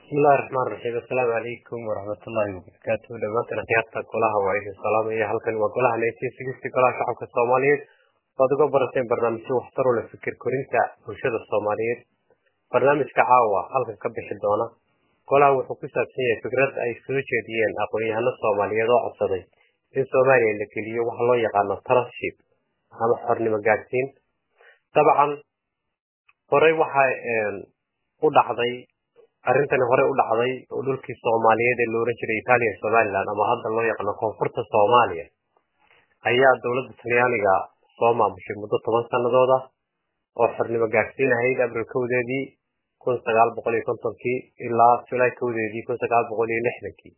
bismillahi raxmaan raxiim assalaamu calaykum waraxmatullaahi wabarakaatu dhamaantan akhyaarta golaha waa idin salaamaya halkan waa golaha nineteen sixty golaha shacabka soomaaliyeed waad uga barateen barnaamijyo waxtar u leh fikir korinta bulshada soomaaliyeed barnaamijka caawa halkan ka bixi doona golaha wuxuu ku saabsan yahay fikrad ay soo jeediyeen aqoon-yahano soomaaliyeed oo codsaday in soomaaliya la geliyo waxa loo yaqaano trustship ama xornimo gaadhsiin dabcan horey waxa u dhacday arrintani horey u dhacday oo dhulkii soomaaliyeed ee looran jiray italiya somaliland ama hadda loo yaqaano koonfurta soomaaliya ayaa dowladda talyaaniga soo maamushay muddo toban sannadood ah oo xornimo gaadhsiin ahayd abril kowdeedii kun sagaal boqol iyo kontonkii ilaa julaay kowdeedii kun sagaal boqol iyo lixdankii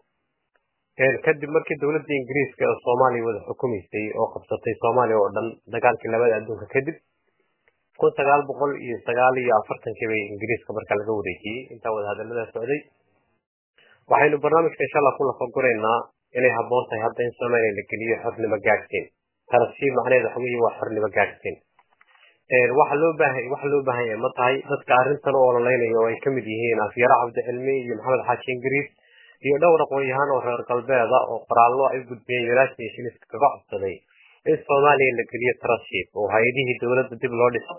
kadib markii dowladda ingiriiska ee soomaaliya wada xukumaysay oo qabsatay soomaaliya oo dhan dagaalkii labada adduunka kadib kun sagaal boqol iyo sagaal iyo afartankii bay ingiriiska markaa laga wareejiyey intaa wada hadaladaa socday waxaynu barnaamijka insha allah ku lafaguraynaa inay habboon tahay hadda in soomaaliya la geliyo xornimo gaadhsiin tarashiib macnaheed waxa weeye waa xornimo gaadhsiin waxa loo baahan waxa loo baahan yahay ma tahay dadka arrintan u ololeynayo oo ay ka mid yihiin afyaro cabdicilmi iyo maxamed xaaji ingiriis iyo dhowr aqoon-yahaan oo reer galbeeda oo qoraallo ay gudbiyeen united nations kaga codsaday in soomaaliya la geliyo trustship oo hay-adihii dowladda dib loo dhiso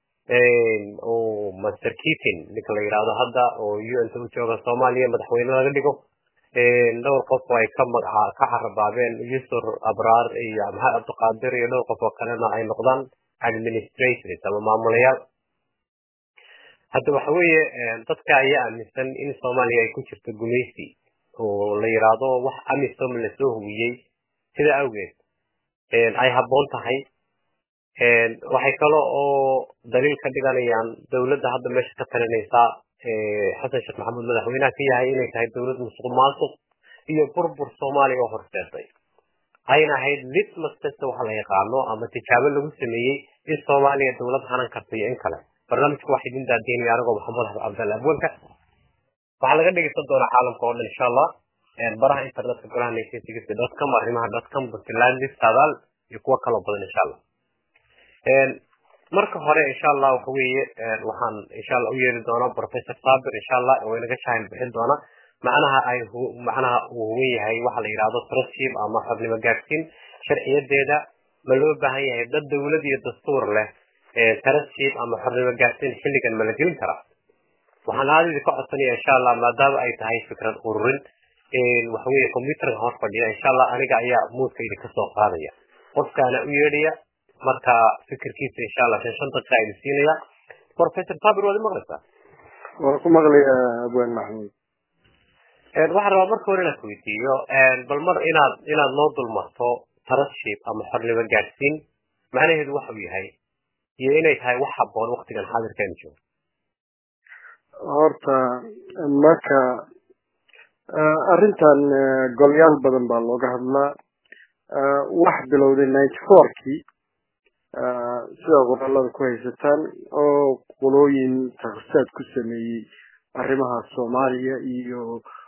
oo master keating ninka la yidhaahdo hadda oo un ta u jooga soomaaliya madaxweyne laga dhigo dhowr qof oo ay ka magaca ka carabaabeen yusur abraar iyo maxamed cabdiqaadir iyo dhowr qof oo kalena ay noqdaan administrators ama maamulayaal hadda waxa weeye dadka ayaa aaminsan in soomaaliya ay ku jirto gumaysi oo la yidhaahdo wax amisom lasoo hubiyey sida awgeed ay habboon tahay waxay kale oo daliil ka dhiganayaan dowladda hadda meesha ka talinaysa xasan sheekh maxamuud madaxweynaha ka yahay inay tahay dowlad musuq maasuq iyo burbur soomaaliya oo horseeday ayna ahayd litmas test waxa la yaqaano ama tijaabo lagu sameeyey in soomaaliya dowlad hanan karta iyo in kale barnaamijku waxaa idin daadiinaya anigoo maxamed xasan cabdalle abwanka waxaa laga dhegeysan doonaa caalamka oo dhan insha allah baraha internetka golaha nation sixty dot com arrimaha dot com puntland sadaal iyo kuwo kaloo badan insha allah marka hore insha allah waxa weeye waxaan insha allah u yeeri doonaa professor sabir insha allah oo inaga shahil bixin doona macnaha ay macnaha uu huwan yahay waxa la yidhahdo trustship ama xornimo gaadhsiin sharciyadeeda ma loo baahan yahay dad dowlad iyo dastuur leh trustship ama xornimo gaadhsiin xilligan ma la gelin karaa waxaan aada idinka codsanaya insha allah maadaama ay tahay fikrad ururin waxa weeye computerka hor fadhiya insha allah aniga ayaa muudka idinka soo qaadaya qofkaana u yeedhaya marka fikirkiisa insha allah shan shan daqiiqa idin siinaya professor sabir waad maqlaysaa waan ku maqlayaa abwaan maxmuud waxaan rabaa marka hore inaad weydiiyo bal mar inaad inaad noo dulmarto trustship ama xornimo gaadhsiin macnaheedu waxa uu yahay iyo inay tahay wax habboon waktigan xaadirkeenu joogo horta marka arrintan golyaal badan baa looga hadlaa wax bilowday ninety fourkii sida qoraalada ku haysataan oo qolooyin takhasaad ku sameeyey arrimaha soomaaliya iyo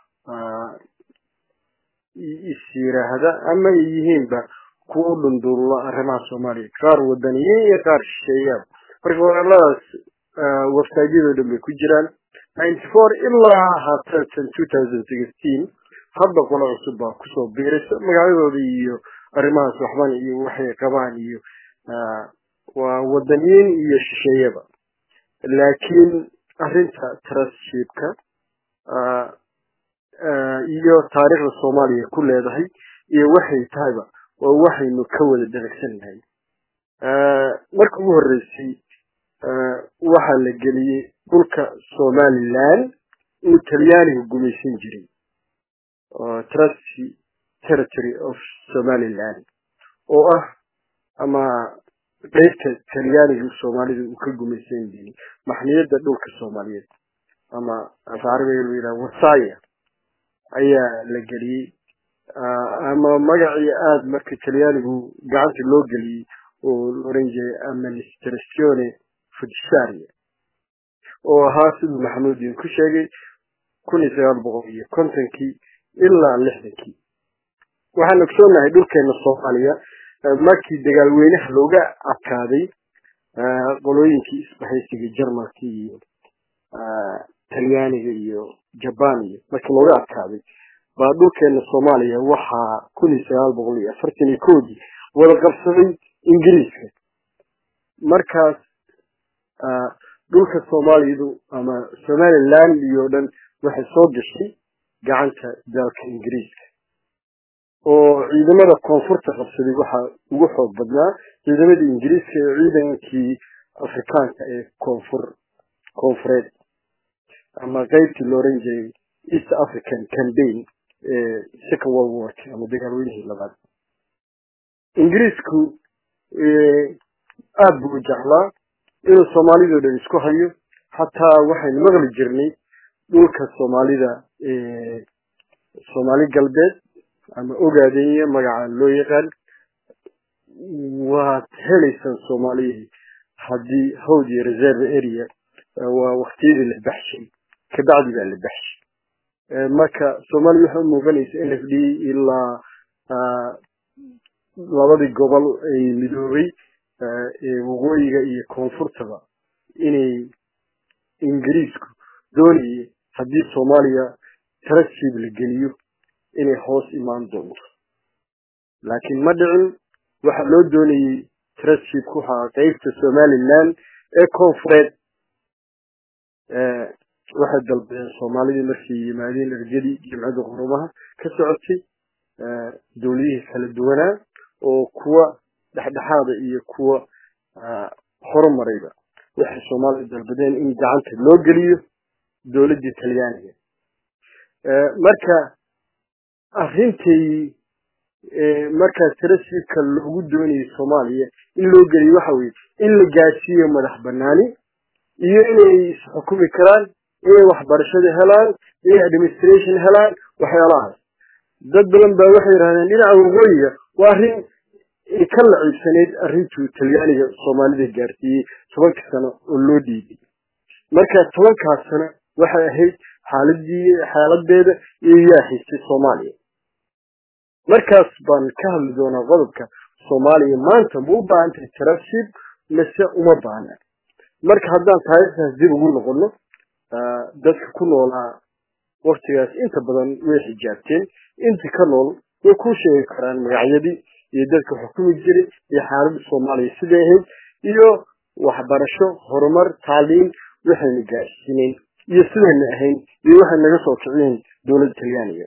is-yiraahda ama ay yihiinba kuwa u dhunduulla arrimaha soomaaliya qaar wadaniyiin iyo qaar shisheeyaab marka qoraaladaas websiteyadoo dhan bay ku jiraan ninety four ilaa haatan two thousand sixteen hadda qolo cusub baa kusoo biiraysa magacyadooda iyo arrimahaas waxban iyo waxay qabaan iyo waa wadaniyiin iyo shisheeyaba laakiin arrinta trustshipka iyo taariikhda soomaaliya ku leedahay iyo waxay tahayba waa waxaynu ka wada dharagsannahay marka ugu horreysay waxaa la geliyey dhulka somaliland uu talyaaniga gumaysan jiray trusty territory of somaliland oo ah ama qeybta talyaaniga soomaalida uu ka gumaysan jiray maxniyadda dhulka soomaaliyeed ama af carabiga lu yidhaha wasaya ayaa la geliyey ama magacii aada marka talyaanigu gacanta loo geliyey oo la oran jiray administratione fudisaria oo ahaa siduu maxamuud idin ku sheegay kun iyo sagaal boqol iyo kontonkii ilaa lixdankii waxaan ogsoonahay dhulkeena soomaaliya markii dagaalweynaha looga adkaaday qolooyinkii isbahaysiga jarmalka iyo talyaaniga iyo jaban iyo markii looga adkaaday baa dhulkeena soomaaliya waxaa kun iyo sagaal boqol iyo afartan iyo koodii wada qabsaday ingiriiska markaas dhulka soomaaliyadu ama somaliland iyo dhan waxay soo gashay gacanta dalka ingiriiska oo ciidamada koonfurta qabsaday waxaa ugu xoog badnaa ciidamadii ingiriiska ee ciidankii afrikaanka ee koonfur koonfureed ama qeybtii la oran jiray east african campaign ee second world wark ama dagaalweynihii labaad ingiriisku aada buu jeclaa inuu soomaalidao dhan isku hayo xataa waxaynu maqli jirnay dhulka soomaalida soomaali galbeed ama ogaadenya magaca loo yaqaan waad helaysaan soomaaliyihii haddii hawd iyo reserve area waa waktiyadii la baxshay kabacdi baa la baxshay marka soomaaliya waxay u muuqanaysa n f d ilaa labadii gobol ay midoobay waqooyiga iyo koonfurtaba inay ingiriisku doonayay haddii soomaaliya tarasiib la geliyo inay hoos imaan doonto laakiin ma dhicin waxaa loo doonayey tarasiibku waxaa qeybta somaliland ee koonfureed waxay dalbadeen soomaalidii markay yimaadeen ergadii jimcada qurumaha ka socotay dowladihii kala duwanaa oo kuwa dhexdhexaada iyo kuwa horumarayba waxay soomaalida dalbadeen in gacanta loo geliyo dowladdii talyaaniga marka arintay markaas tarasiibka loogu doonayay soomaaliya in loo geliyo waxa weye in la gaadsiiyo madax banaani iyo inay isxukumi karaan inay waxbarashada helaan inay administration helaan waxyaalahaas dad badan baa waxay yidhahdeen dhinaca waqooyiga waa arrin ka laciibsaneyd arrintuu talyaaniga soomaalida gaarsiiyey tobanka sano oo loo dhiibay marka tobankaas sano waxay ahayd xaaladii xaaladeeda iyo yaa haystay soomaaliya markaas baan ka hadli doonaa qodobka soomaaliya maanta ma u baahan tahay tarashib mise uma baahna marka haddaan taariikhdaas dib ugu noqono dadka ku noolaa waktigaas inta badan way xijaabteen inta ka nool way ku sheegi karaan magacyadii iyo dadka xukumi jiray iyo xaaladda soomaaliya siday ahayd iyo waxbarasho horumar taaliim waxayna gaadhsiineen iyo sidayna ahayn iyo waxay naga soo kiciyeen dowladda talyaaniga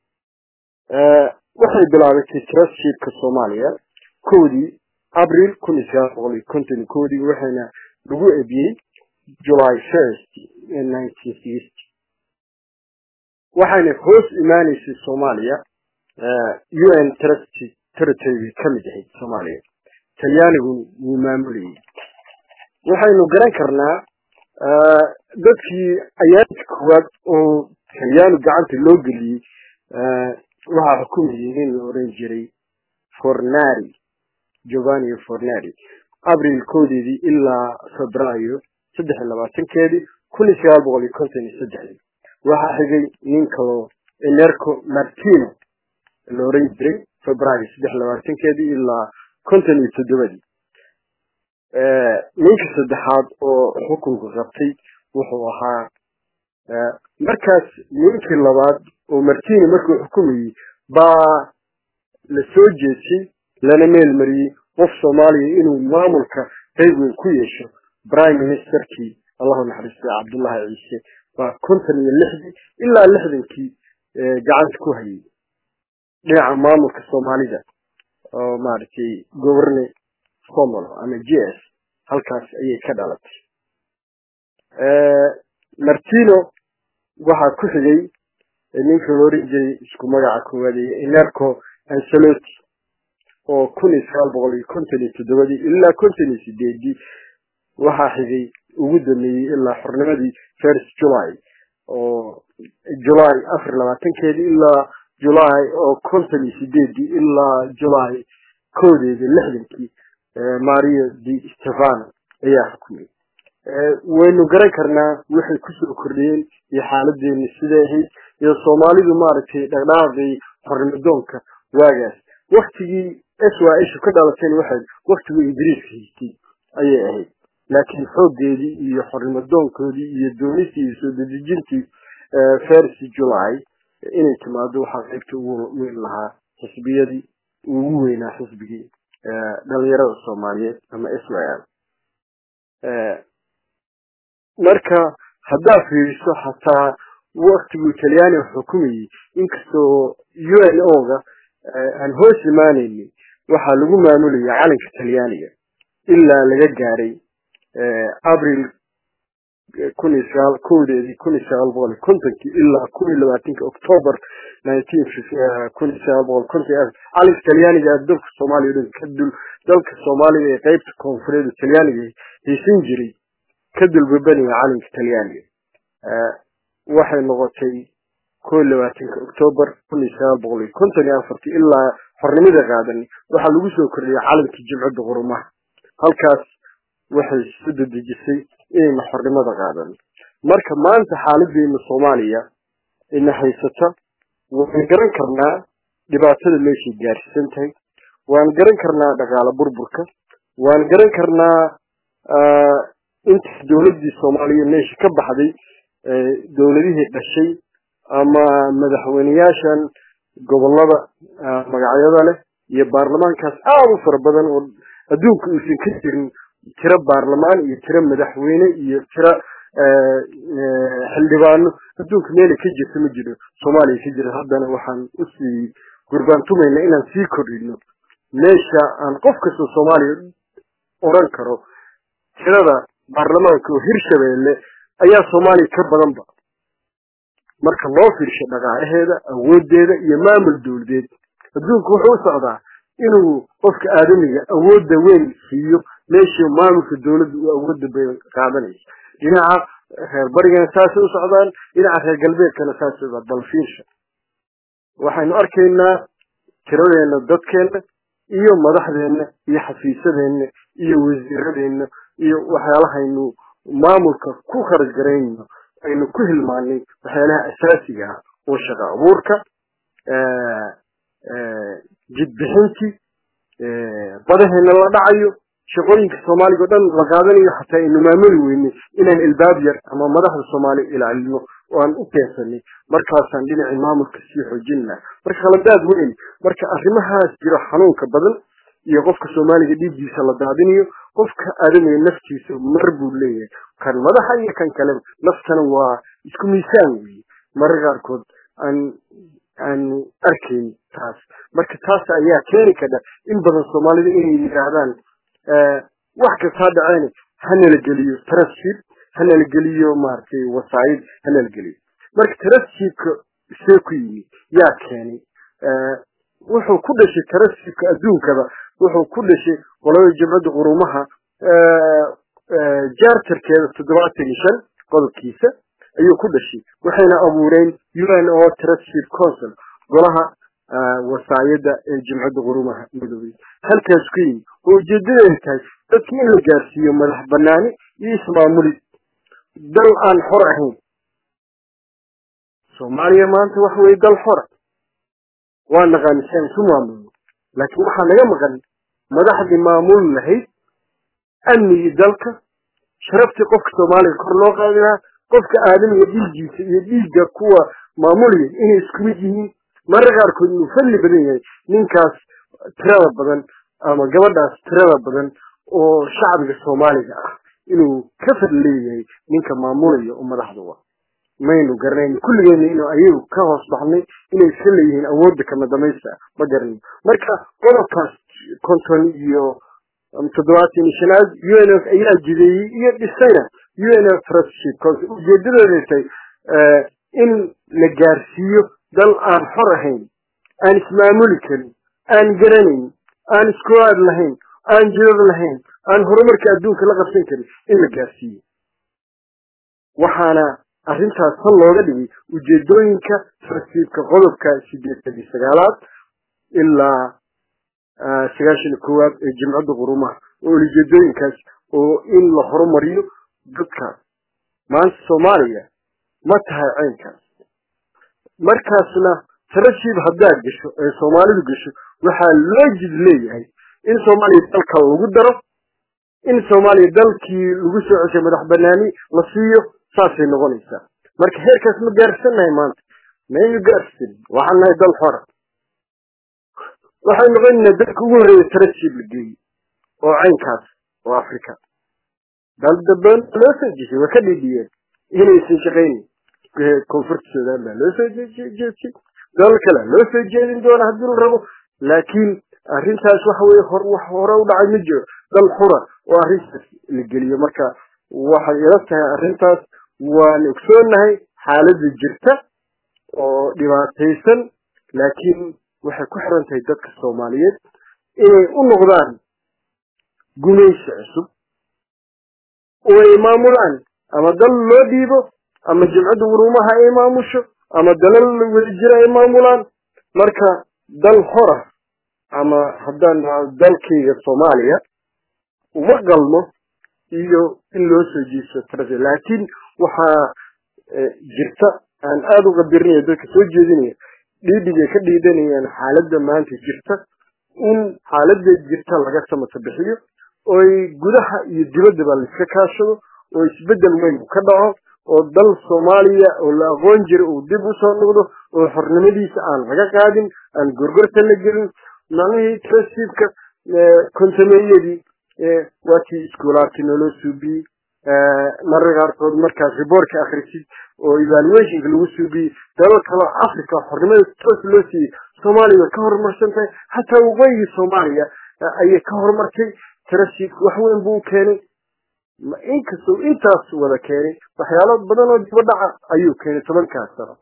waxay bilaabatay trustshipka soomaaliya kowdii abril kun iyo sagaal boqol iyo konton iyo kowdii waxayna lagu ebiyey july first nineteen sixty waxayna hoos imaaneysay soomaaliya u n trust territory ka mid ahayd soomaaliya talyaanigu wuu maamulayay waxaynu garan karnaa dadkii ayaanka koowaad oo talyaani gacanta loo geliyey waxaa xukumayay nin la oran jiray fornari giovanni fornari abril koodeedii ilaa febraayo saddex iyo labaatankeedii kun iyo sagaal boqol iyo konton iyo saddexdii waxaa xigay nin kaloo enerco martino la oran jiray febraayo saddex labaatankeedii ilaa konton iyo toddobadii ninka saddexaad oo xukunka qabtay wuxuu ahaa markaas ninkii labaad oo martini markuu xukumayey baa la soo jeesay lana meel mariyey qof soomaaliya inuu maamulka qayb weyn ku yeesho prime ministerkii allahu naxariistay cabdullahi ciise baa konton iyo lixdii ilaa lixdankii gacanta ku hayay dhinaca maamulka soomaalida oo maaragtay governe somalo ama j s halkaas ayay ka dhalatay martino waxaa ku xigay ninka la oran jiray isku magaca koowaad enerco ancelotti oo kun iyo sagaal boqol iyo konton iyo toddobadii ilaa konton iyo sideedii waxaa xigay ugu dameeyey ilaa xornimadii first july oo july afar labaatankeedii ilaa july oo konton iyo sideedii ilaa july koodeedii lixdankii mario di stefano ayaa xukumay waynu garan karnaa waxay kusoo kordhiyeen iyo xaaladeeni siday ahayd iyo soomaalidu maaragtay dhaqdhaaqii xornimadoonka waagaas waktigii s y ishu ka dhalatayna waxay waktigii ingiriiska haystay ayay ahayd laakiin xooggeedii iyo xornimadoonkoodii iyo doonistii iyo soo dedejintii fersi july inay timaado waxaa qaybta ugu weyn lahaa xisbiyadii ugu weynaa xisbigii dhalinyarada soomaaliyeed ama s y l marka haddaa fiiriso xataa waktiguu talyaaniga xukumayey inkastoo u n o ga aan hoos imaanaynin waxaa lagu maamulayay calanka talyaaniga ilaa laga gaaray abril kun iyo sagaal kowdeedii kun iyo sagaal boqol iyo kontonkii ilaa kun iyo labaatanki october nineteen kun iyo sagaal boqol konton calanka talyaaniga dalka soomaaliya o dhan ka dul dalka soomaaliya ee qeybta koonfureed talyaaniga haysan jiray ka dulbabanaya calanka talyaaniga waxay noqotay ko iyo labaatanka october kun iyo sagaal boqol iyo konton iyo afartii ilaa xornimada qaadan waxaa lagu soo kordhiyay calankii jimcadda qurumaha halkaas waxay soo dedejisay inayna xornimada qaadan marka maanta xaaladeena soomaaliya ina haysata waan garan karnaa dhibaatada meeshay gaarsiisan tahay waan garan karnaa dhaqaale burburka waan garan karnaa inta dowladdii soomaaliya meesha ka baxday dowladihii dhashay ama madaxweyneyaashan gobolada magacyada leh iyo baarlamaankaas aada u fara badan oo adduunka uusan ka jirin tiro baarlamaan iyo tiro madaxweyne iyo tiro xildhibaano adduunka meelay ka jirta ma jiro soomaaliya ka jira haddana waxaan usii gurbaantumayna inaan sii kordhino meesha aan qof kastoo soomaaliya oran karo tirada baarlamaanka oo hirshabeelle ayaa soomaaliya ka badanba marka loo fiirsho dhaqaalaheeda awoodeeda iyo maamul dowladeed adduunku wuxuu u socdaa inuu qofka aadamiga awoodda weyn siiyo meeshii maamulka dowladda uu awoodda bayn qaadanaysa dhinaca reer barigana saasay u socdaan dhinaca reer galbeedkana saasay u bal fiirsha waxaynu arkaynaa tiradeena dadkeena iyo madaxdeena iyo xafiisadeenna iyo wasiiradeenna iyo waxyaalahaynu maamulka ku kharash garaynayno aynu ku hilmaanay waxyaalaha asaasiga ah oo shaqo abuurka jidbixintii badaheena la dhacayo shaqooyinka soomaaliga o dhan la qaadanayo xataa aynu maamuli weynay inaan ilbaab yar ama madaxda soomaaliya ilaalino oo aan u keensanay markaasaan dhinacii maamulka sii xoojinna marka khaladaad weyn marka arrimahaas jiro xanuunka badan iyo qofka soomaaliga dhiiggiisa la daadinayo qofka aadamiga naftiisa mar buu leeyahay kan madaxa iyo kan kaleba naftana waa isku miisaan weeye marar qaarkood aan aanu arkayn taas marka taas ayaa keeni kadha in badan soomaalida inay yidhaahdaan wax kastaa dhaceen hanala geliyo traship hanala geliyo maaragtay wasaayid hanala geliyo marka trashipka see ku yimi yaa keenay wuxuu ku dhashay trashipka adduunkaba wuxuu ku dhashay qolada jimcadda qurumaha jaartarkeeda toddobaatan iyo shan qodobkiisa ayuu ku dhashay waxayna abuureen u n o traship council golaha wasaayada ee jimcadda qurumaha midoobay halkaas ku yimi oo ujeedadeeda tahay dadki in la gaarsiiyo madax banaani iyo ismaamuli dal aan xor ahayn soomaaliya maanta waxa weye dal xora waa naqaani si aan isu maamulno laakiin waxaa naga maqan madaxdii maamuli lahayd amnigii dalka sharaftii qofka soomaaliya kor loo qaadi lahaa qofka aadamiga dhiiggiisa iyo dhiigga kuwa maamulaya inay isku mid yihiin marar qaarkood inuu fadli badan yahay ninkaas tirada badan ama gabadhaas tirada badan oo shacbiga soomaaliga ah inuu ka fadli leeyahay ninka maamulaya oo madaxda wa maynu garanayn kulligeena inuu ayagu ka hoos baxnay inay iska leeyihiin awoodda kama damaysta ma garanayno marka qodobkaas konton iyo toddobaatan iyo shanaad u n f ayaa jideeyey iyo dhisayna u n f trustship council ujeedadeeday tahay in la gaarsiiyo dal aan xor ahayn aan ismaamuli karin aan garanayn aan iskuwaad lahayn aan jidad lahayn aan horumarka adduunka la qabsan karin in la gaarsiiyo waxaana arrintaas tan looga dhigay ujeedooyinka tartiibka qodobka sideetan iyo sagaalaad ilaa sagaashan iyo koowaad ee jimcadda qurumaha oo ujeedooyinkaas oo in la horumariyo dadka maanta soomaaliya ma tahay caynkaas markaasna tarashiib haddaad gasho ee soomaalidu gasho waxaa loo jid leeyahay in soomaaliya dalka lagu daro in soomaaliya dalkii lagu soo ceshay madax banaani la siiyo saasay noqonaysaa marka heerkaas ma gaarsannahay maanta maynu gaarsin waxaan nahay dal xora waxay noqonaynaa dalka ugu horreeya tarasiib la geeyey oo caynkaas oo africa dal dambe loo soo jeshay waa ka dhidhiyeen inaysan shaqaynin koonfurta sudan baa loo soo jeestay dalal kale loo soo jeedin doona haddii la rabo laakiin arrintaas waxa weye hor wax hore u dhacay ma jiro dal xura oo arrintaas la geliyo marka waxay ila tahay arrintaas waan ogsoonahay xaaladda jirta oo dhibaataysan laakiin waxay ku xiran tahay dadka soomaaliyeed inay u noqdaan gumaysi cusub oo ay maamulaan ama dal loo dhiibo ama jimcadda urumaha ay maamusho ama dalal wadajira ay maamulaan marka dal hora ama haddaan dhaho dalkayga soomaaliya uma qalmo iyo in loo soo jiiso tarafi laakiin waxaa jirta aan aada u qabirinaya dadka soo jeedinaya dhiidhigay ka dhiidanayaan xaaladda maanta jirta in xaaladda jirta laga samata bixiyo oy gudaha iyo dibaddaba laiska kaashado oo isbeddel weyn ka dhaco oo dal soomaaliya oo la aqoon jira uu dib usoo noqdo oo xornimadiisa aan laga qaadin aan gorgorta la gelin macnihii trasiibka kontameeyadii waa kii iskuulaadkii naloo suubiyey mararka qaarkood markaad riboortka akhrisid oo evaluationka lagu suubiyey dalal kaloo africa xornimada toos loo siiyey soomaaliya way ka horumarsan tahay xataa waqooyigii soomaaliya ayay ka horumartay trasiibka wax weyn buu keenay inkastoo intaas wada keenay waxyaalo badan oo dibadhaca ayuu keenay tobankaas sano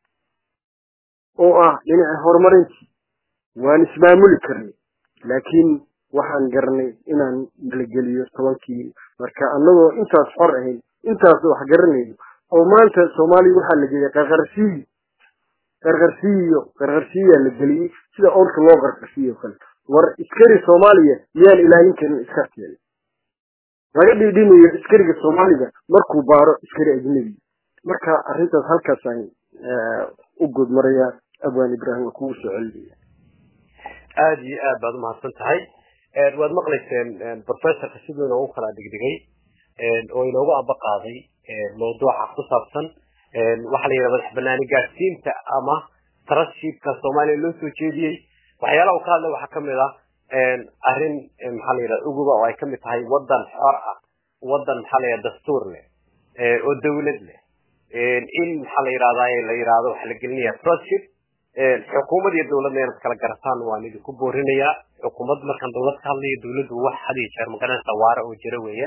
oo ah dhinaca horumarintii waan ismaamuli karnay laakiin waxaan garanay inaan malageliyo tobankii marka annagoo intaas xor ahayn intaas wax garanayno oo maanta soomaaliya waxaa la geliyay qarqarsiyi qarqarsiyo qarqarsiyaa la geliyey sida orka loo qarqarsiyo kale war iskari soomaaliya miyaan ilaalin karin iskarteeda laga dhiidhinayo iskariga soomaaliga markuu baaro iskari ajnebi marka arrintaas halkaasaan u gudmarayaa abwaan ibrahim waa kugu soo celinaya aada iyo aad baad umahadsan tahay waad maqlayseen professorka siduu inoogu kala dhigdhigay oo inoogu aba qaaday mawduuca ku saabsan waxaa la yidhaha madax banaani gaadsiinta ama trustshipka soomaaliya loo soo jeediyey waxyaalaha uu ka hadlay waxaa kamid ah arrin maxaa la yidhaha uguba oo ay kamid tahay wadan xor ah wadan maxaa la yidhaha dastuur leh oo dawlad leh in maxaa la yidhahdaa la yidhahdo waxaa la gelinaya trustship xukuumad iyo dawladna inaad kala garataan waan idinku boorinayaa xukuumad markaan dawlad ka hadlayo dawladdu wax had iyo jeer magaranaysa waara oo jira weeye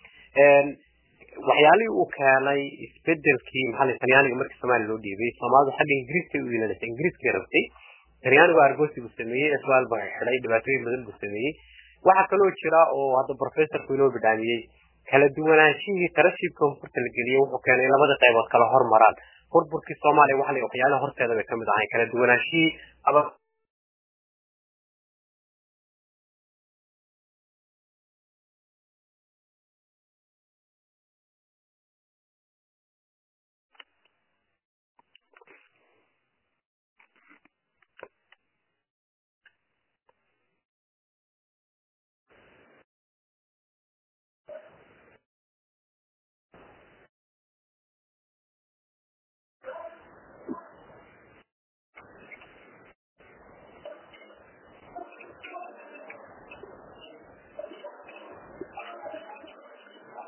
waxyaalihii uu keenay isbedelkii maxaa la talyaaniga markii soomaaliya loo dhiibay soomaalidu xagga ingiriiska u iilanaysa ingiriiskay rabtay talyaanigu argosi buu sameeyey iswaal baa xidhay dhibaatooyin badan buu sameeyey waxaa kaloo jira oo hadda professorku inoo bidhaamiyey kala duwanaanshihii tarashiibka koonfurta la geliyey wuxuu keenay in labada qaybood kala hormaraan burburkii soomaaliya waxa la waxyaalaha horteeda bay kamid ahayn kala duwanaanshihii ama